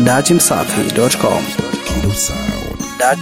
datimsafi.com. Kilo Sound. Dat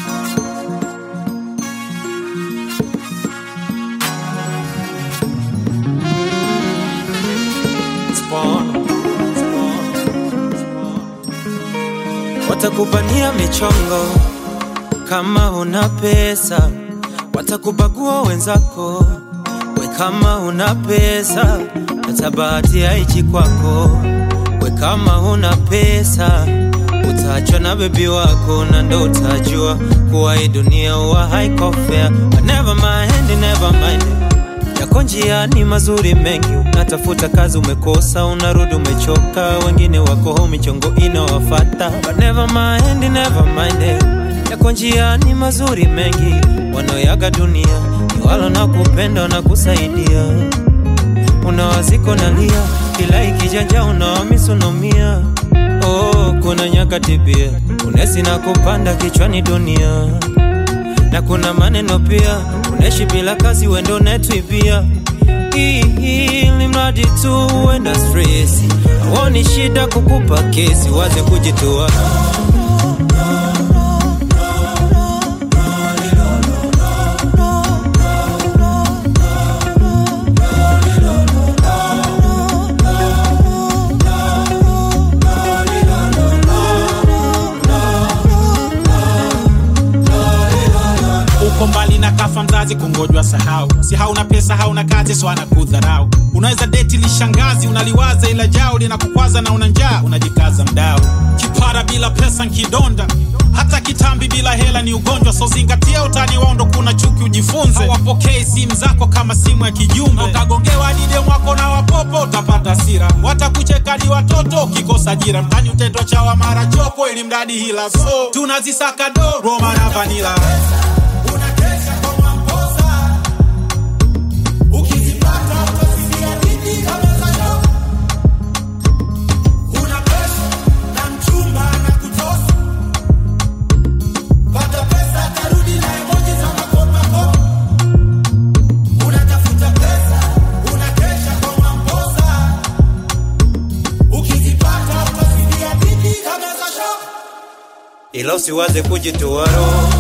Watakubania michongo kama una pesa, watakubagua wenzako we kama una pesa, hata bahati haichi kwako we kama una pesa, utaachwa na bebi wako na ndo utajua kuwa hii dunia huwa haiko fair. But never mind, never mind yako njiani mazuri mengi, unatafuta kazi umekosa, unarudi umechoka, wengine wako home michongo inawafata. But never mind, never mind, yako njiani mazuri mengi, wanaoyaga dunia ni walo na kupenda na kusaidia, unawaziko nalia, kila ikijanja unawamisi unaumia. Oh, kuna nyakati pia unesi na kupanda kichwani dunia na kuna maneno pia, unaishi bila kazi, wendo netwipia ili mradi tu uenda stresi, awoni shida kukupa kesi, waze kujitoa uko mbali na kafa mzazi kungojwa sahau si hauna pesa hauna kazi so anakudharau unaweza deti lishangazi unaliwaza ila jao linakukwaza na una njaa unajikaza mdao kipara bila pesa nkidonda hata kitambi bila hela ni ugonjwa so zingatia utani wao ndo kuna chuki ujifunze hawapokei simu zako kama simu ya kijumbe ukagongewa dide mwako na wapopo utapata sira watakucheka ni watoto ukikosa jira mtani utetwa chawa mara chopo ili mradi hila so tunazisaka do roma na vanila unakesha kwa mwamposa ukizipata utasikia dhidi kama za nyoka una pesa na mchumba na kutosa pata pesa tarudi na emoji za makopakopa unatafuta pesa unakesha kwa mwamposa ukizipata utasikia dhidi kama za shoka ila usiwaze kujitoa roho